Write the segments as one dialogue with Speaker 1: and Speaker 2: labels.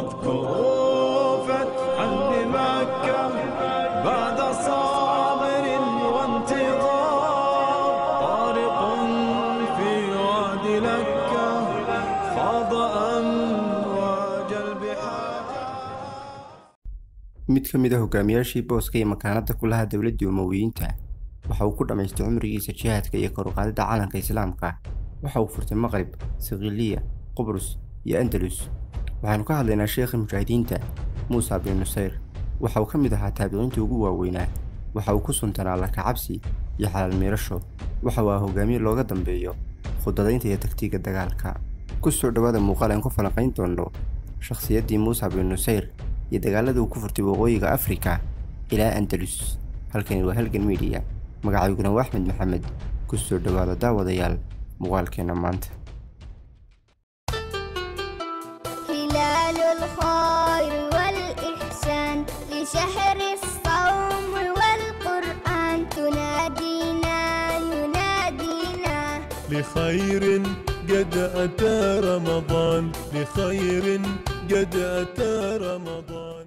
Speaker 1: واذكروا فتحا بمكة بعد صابر وانتظار طارق في واد لكة خاض أمواج البحار
Speaker 2: mid ka mid a hogaamiyaashii booska iyo makaanada ku lahaa dowladdii umowiyiinta waxa uu ku dhammaystay cumrigiisa jihaadka iyo kor u qaadidda calanka islaamka waxa uu furtay maqrib sikiiliya qubrus iyo andalus waxaanu ka hadlaynaa sheekha mujaahidiinta muusa bin nusayr waxa uu ka mid ahaa taabiciintii ugu waaweynaa waxa uu ku suntanaa lakacabsi iyo xalaal miirasho waxa uu ahaa hogaamiye looga dambeeyo khudadaynta iyo tagtiga dagaalka ku soo dhowaada muuqaal aan ku falanqayn doonno shakhsiyaddii muusa bin nusayr iyo dagaaladii uu ku furtay waqooyiga afrika ilaa andalus halkani waa halgan midiya magacayguna waa axmed maxamed ku soo dhowaada daawadayaal muuqaalkeenna maanta
Speaker 3: هلال الخير والإحسان لشهر الصوم والقرآن تنادينا ينادينا
Speaker 4: لخير قد أتى رمضان لخير قد أتى رمضان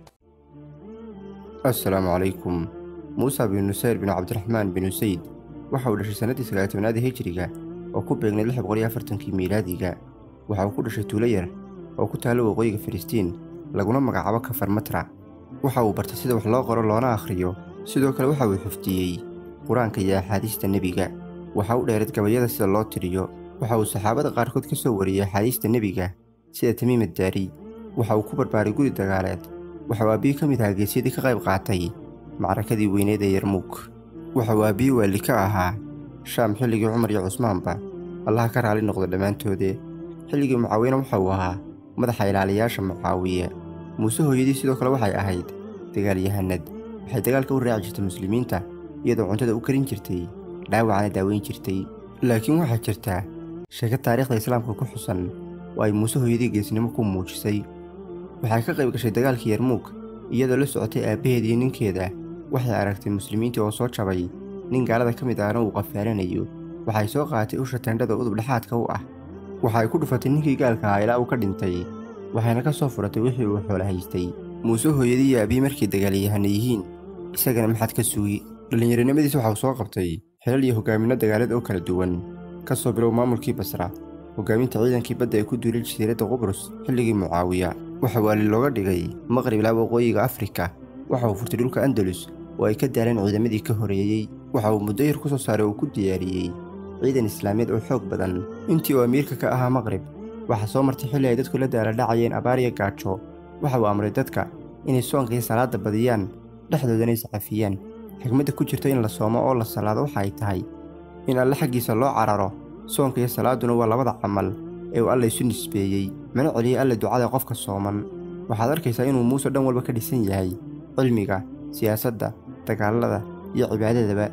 Speaker 2: assalaamu calaykum muusa bin nusayr bin cabdiraxmaan bin usayd waxa uu dhashay sannaddii sagaatobnaada hijriga oo ku beegnayd lix boqol iyo afartankii miilaadiga waxa uu ku dhashay tuulo yar oo ku taalla waqooyiga filistiin laguna magacaabo kafar matra waxa uu bartay sida wax loo qoro loona akhriyo sidoo kale waxa uu xifdiyey qur-aanka iyo axaadiista nebiga waxa u dheereed gabayada sida loo tiriyo waxa uu saxaabada qaarkood ka soo wariyey axaadiista nebiga sida tamiim addaari waxa uu ku barbaaray guri dagaaleed waxa uu aabbiyi ka mid ahaa geesyadii ka qayb qaatay macrakadii weyneed ee yarmuug waxa uu aabbiyi waali ka ahaa shaam xilligii cumar iyo cusmaanba allaha ka raali noqdo dhammaantoodee xilligii mucaawiyena waxa uu ahaa madaxa ilaaliyaasha mucaawiye muuse hooyadii sidoo kale waxay ahayd dagaalyahanad waxay dagaalka u raaci jirtay muslimiinta iyadoo cuntada u karin jirtay dhaawacana daaweyn jirtay laakiin waxaa jirtaa sheeko taariikhda islaamka ku xusan oo ay muuse hooyadii geesnimo ku muujisay waxay ka qayb gashay dagaalkii yarmuug iyadoo la socotay aabbaheed iyo ninkeeda waxay aragtay muslimiintii oo soo jabay nin gaalada ka mid ahna uu qafaalanayo waxay soo qaadatay usha teendhada udub dhexaadka u ah waxay ku dhufatay ninkii gaalka ahaa ilaa uu ka dhintay waxayna ka soo furatay wixii uu xoolo haystay muuse hooyadii iyo aabbiyi markay dagaalyahana yihiin isagana maxad ka sugi dhallinyaronimadiis waxa uu soo qabtay xilal iyo hogaaminno dagaaleed oo kala duwan ka soo bilow maamulkii basra hogaaminta ciidankii badda ee ku duulay jasiiradda qubrus xilligii mucaawiya waxa waali looga dhigay maqrib ilaa waqooyiga afrika waxa uu furtay dhulka andalus oo ay ka daaleen ciidamadii ka horeeyey waxa uu muddo yar ku soo saaray oo ku diyaariyey ciidan islaamiyeed oo xoog badan intii uu amiirka ka ahaa maqrib waxaa soo martay xilli ay dadku la daaladhacayeen abaar iyo gaajo waxa uu amray dadka inay soonka iyo salaadda badiyaan dhexdoodana iscafiyaan xigmadda ku jirta in la soomo oo la salaado waxa ay tahay in alle xaggiisa loo cararo soonka iyo salaadduna waa labada camal ee uu alla isu nisbeeyey mana celiyey alle ducada qofka sooman waxaad arkaysaa inuu muuse dhan walba ka dhisan yahay cilmiga siyaasadda dagaalada iyo cibaadadaba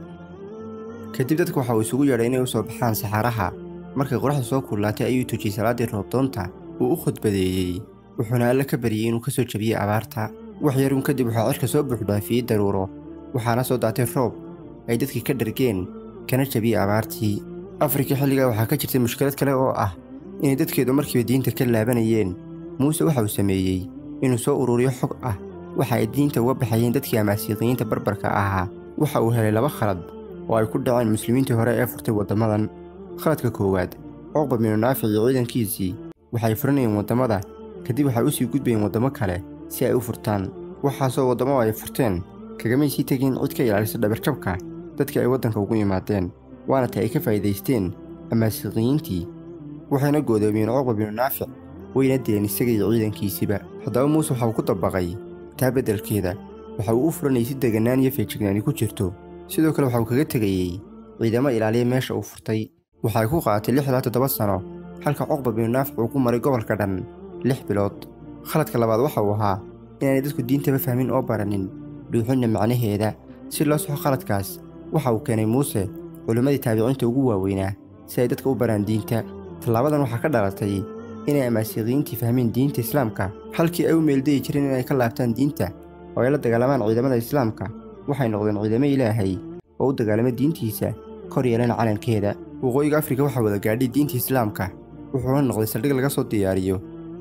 Speaker 2: kadib dadka waxa uu isugu yeedhay inay u soo baxaan saxaraha markay qoraxda soo kullaatay ayuu tujiyey salaaddii roobdoonta uu u khudbadeeyey wuxuuna alle ka baryey inuu ka soo jebiyey abaarta wax yaruun kadib waxaa cirka soo buuxdhaafiyey daruuro waxaana soo daatay roob ay dadkii ka dhargeen kana jebiyey abaartii afrika xilligaa waxaa ka jirtay mushkilad kale oo ah inay dadkeedu markiiba diinta ka laabanayeen muuse waxa uu sameeyey inuu soo ururiyo xog ah waxa ay diinta uga baxayeen dadkii amaasiiqiyiinta barbarka ahaa waxa uu helay laba khalad oo ay ku dhaceen muslimiintii hore ee furtay waddamadan khaladka koowaad cuqba binu naafic iyo ciidankiisii waxay furanayeen waddamada kadib waxay u sii gudbayeen waddamo kale si ay u furtaan waxaasoo waddamo ay furteen kagamay sii tegin cid ka ilaalisa dhabarjabka dadkii ay waddanka ugu yimaadeen waana ta ay ka faa'iidaysteen amaasiiqiyiintii waxayna goodoomiyeen cuqba binu naafic wayna dileen isaga iyo ciidankiisiba haddaba muuse waxa uu ku dabaqay taa beddelkeeda waxa uu u furanayay si deganaan iyo feejignaani ku jirto sidoo kale waxa uu kaga tegayey ciidamo ilaaliya meesha uu furtay waxay ku qaadatay lix ilaa toddoba sano halka cuqba binu naafic uu ku maray gobolka dhan lix bilood khaladka labaad waxa uu ahaa inaanay dadku diintaba fahmin oo baranin dhuuxinna macnaheeda si loo soxo khaladkaas waxa uu keenay muuse culimmadii taabiciinta ugu waaweynaa si ay dadka u baraan diinta tallaabadan waxaa ka dhalatay inay amaasiiqiyiintii fahmeen diinta islaamka halkii ay u meeldayi jireen inay ka laabtaan diinta oo ay la dagaalamaan ciidamada islaamka waxay noqdeen ciidamo ilaahay oo u dagaalama diintiisa kor yeelana calankeeda waqooyiga afrika waxaa wada gaadhay diinta islaamka wuxuuna noqday saldhig laga soo diyaariyo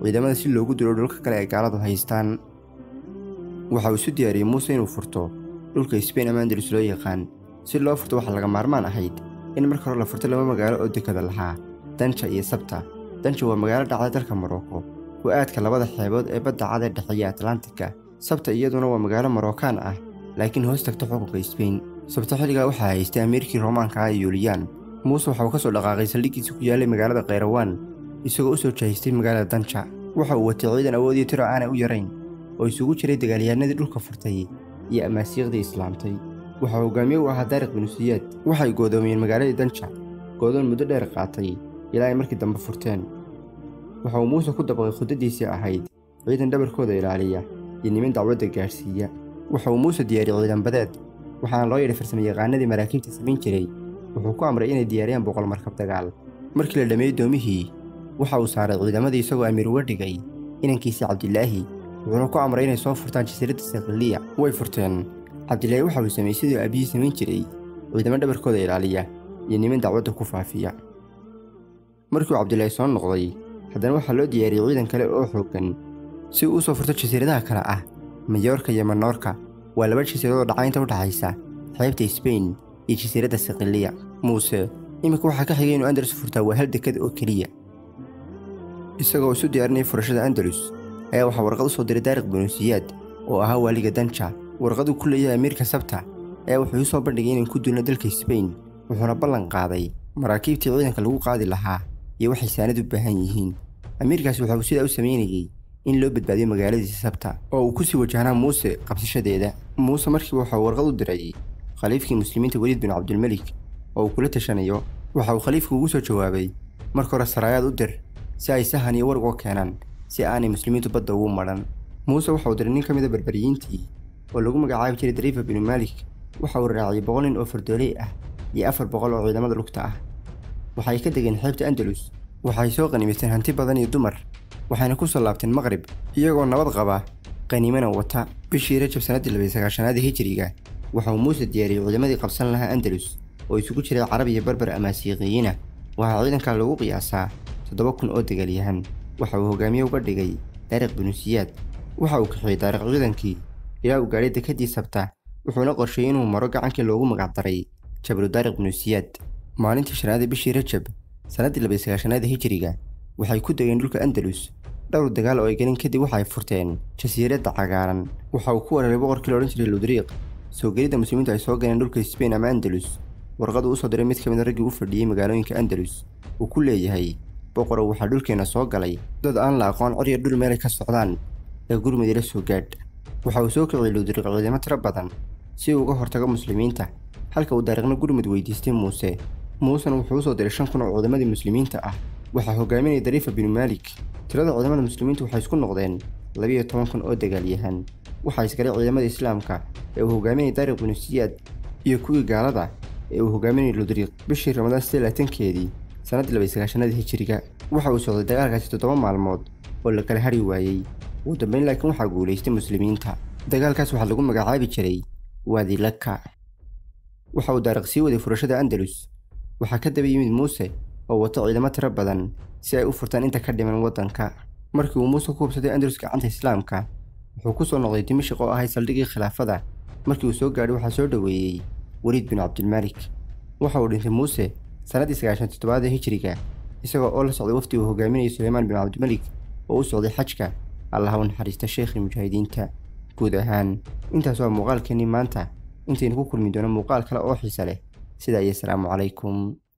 Speaker 2: ciidamada si loogu dilo dhulka kale ay gaaladu haystaan waxa uu isu diyaariyey muuse inuu furto dhulka sbain ama andalus loo yaqaan si loo furto waxaa laga maarmaan ahayd in marka hore la furto laba magaalo oo dekada lahaa danja iyo sabta danja waa magaalo dhacda dalka morocco ku aadka labada xeebood ee badda cad ee dhexeeya atlantika sabta iyaduna waa magaalo morocaan ah laakiin hoos tagta xukunka sbain sabta xilligaa waxaa haystay amiirkii roomaanka ah ee yuuliyaan muuse waxa uu ka soo dhaqaaqay saldhiggiisa ku yaallay magaalada kheyrawaan isagoo u soo jahaystay magaalada danja waxa uu watay ciidan awoodiyo tiro aanay u yarayn oo isugu jiray dagaalyahanadii dhulka furtay iyo amaasiiqdii islaamtay waxaa hogaamiye u ahaa daariq binusiyaad waxay goodoomiyeen magaaladii danja goodoon muddo dheer qaatay ilaa ay markii dambe furteen waxa uu muuse ku dabaqay khudaddiisii ahayd ciidan dhabarkooda ilaaliya iyo niman dacwadda gaadhsiiya waxa uu muuse diyaariyey ciidan badeed waxaana loo yidhay farsamayaqaanadii maraakiibta samayn jiray wuxuu ku amray inay diyaariyaan boqol markab dagaal markii la dhammeeyey doomihii waxa uu saaray ciidamadii isagoo amiir uga dhigay inankiisii cabdilaahi wuxuuna ku amray inay soo furtaan jasiiradda sakhiliya way furteen cabdilaahi waxa uu sameeyey siduu aabihii samayn jiray ciidamo dhabarkooda ilaaliya iyo niman dacwadda ku faafiya markii uu cabdilaahi soo noqday haddana waxaa loo diyaariyey ciidan kale oo xooggan si uu u soo furto jasiiradaha kale ah mayoorka iyo manoorka waa laba jasiiradoo dhacaynta u dhaxaysa xeebta sbain iyo jasiiradda sakhiliya muuse iminka waxaa ka xigay inuu andalus furtaa waa hal dekad oo keliya isagoo isu diyaarinaya furashada andalus ayaa waxaa warqad u soo diray daariq binusiyaad oo ahaa waaliga danja warqaduu ku leeyahay amiirka sabta ayaa wuxuu u soo bandhigay inaan ku duulno dalka sbain wuxuuna ballan qaaday maraakiibtii ciidanka lagu qaadi lahaa iyo waxay saanad u baahan yihiin amiirkaasi waxa uu sidaa u samaynayey in loo badbaadiyo magaaladiisa sabta oo uu ku sii wajahnaa muuse qabsashadeeda muuse markiiba waxa uu warqad u diray khaliifkii muslimiinta weliid bin cabdilmelik oo uu kula tashanayo waxa uu khaliifku ugu soo jawaabay marka hore saraayaad u dir si ay sahan iyo warg oo keenaan si aanay muslimiintu badda ugu madhan muuse waxa uu diray nin ka mida berberiyiintii oo lagu magacaabi jiray dariifa binu maalik waxa uu raaciyey boqol nin oo fardooley ah iyo afar boqol oo ciidamada lugta ah waxay ka degeen xeebta andalus waxay soo qanimaysteen hanti badan iyo dumar waxayna ku soo laabteen maqrib iyagoo nabad qaba qaniimana wata bishii rajab sannaddii labay sagaashanaada hijiriga waxa uu muuse diyaariyey ciidamadii qabsan lahaa andalus oo isugu jiray carab iyo barbar amaasiiqiyiina waxaa ciidankaa lagu qiyaasaa toddoba kun oo dagaalyahan waxa uu hogaamiye uga dhigay daariq binusiyaad waxa uu kaxiyey daariq ciidankii ilaa uu gaadhay dekadii sabta wuxuuna qorsheeyey inuu maro gacankii loogu magacdaray jabru daariq binusiyaad maalintii shanaada bishii rajab sannaddii labay sagaashanaada hijiriga waxay ku degeen dhulka andalus dhowr dagaal oo ay gelin kadib waxay furteen jasiiradda cagaaran waxa uu ku weeraray boqorkii la odhan jiray ludriiq soo gelidda muslimiintu ay soo galeen dhulka sbain ama andalus warqadu u soo diray mid ka mid a raggii u fadhiyey magaalooyinka andalus uu ku leeyahay boqorow waxaa dhulkeenna soo galay dad aan la aqoon cod iyo dhul meelay ka socdaan ee gurmudi la soo gaadh waxa uu soo kiciyey ludriiq ciidamo tiro badan si uu uga hortago muslimiinta halka uu daariiqna gurmud weydiistay muuse muusena wuxuu u soo diray shan kun oo ciidamadii muslimiinta ah waxaa hogaaminaya dariifa binu maalik tirada ciidamada muslimiintu waxay isku noqdeen labiyo toban kun oo dagaalyahan waxaa isgalay ciidamada islaamka ee uu hogaaminayay daariq binu siyaad iyo kuwii gaalada ee uu hogaaminayay ludriiq bishii ramadaan sidee laatankeedii sannaddii labay sagaashanadii hijiriga waxa uu socday dagaalkaasi toddoba maalmood oo la kala hari waayey ugu dambayn laakiin waxaa guulaystay muslimiinta dagaalkaas waxaa lagu magacaabi jiray waadi laka waxa uu daariq sii waday furashada andalus waxaa ka daba yimid muuse oo wato ciidamo tiro badan si ay u furtaan inta ka dhiman waddanka markii uu muuse ku hubsaday andalus gacanta islaamka wuxuu ku soo noqday dimashik oo ahay saldhiggii khilaafada markii uu soo gaadhay waxaa soo dhoweeyey weliid bin cabdilmaalik waxa uu dhintay muuse sannaddii sagaashan toddobaada hijiriga isagoo oo la socday wafdi uu hogaaminayay suleymaan bin cabdimalik oo u socday xajka allaha u naxariista sheekhii mujaahidiinta guud ahaan intaas waa muuqaalkeennii maanta intaynu ku kulmi doono muuqaal kale oo xiise leh sidaa iyo asalaamu calaykum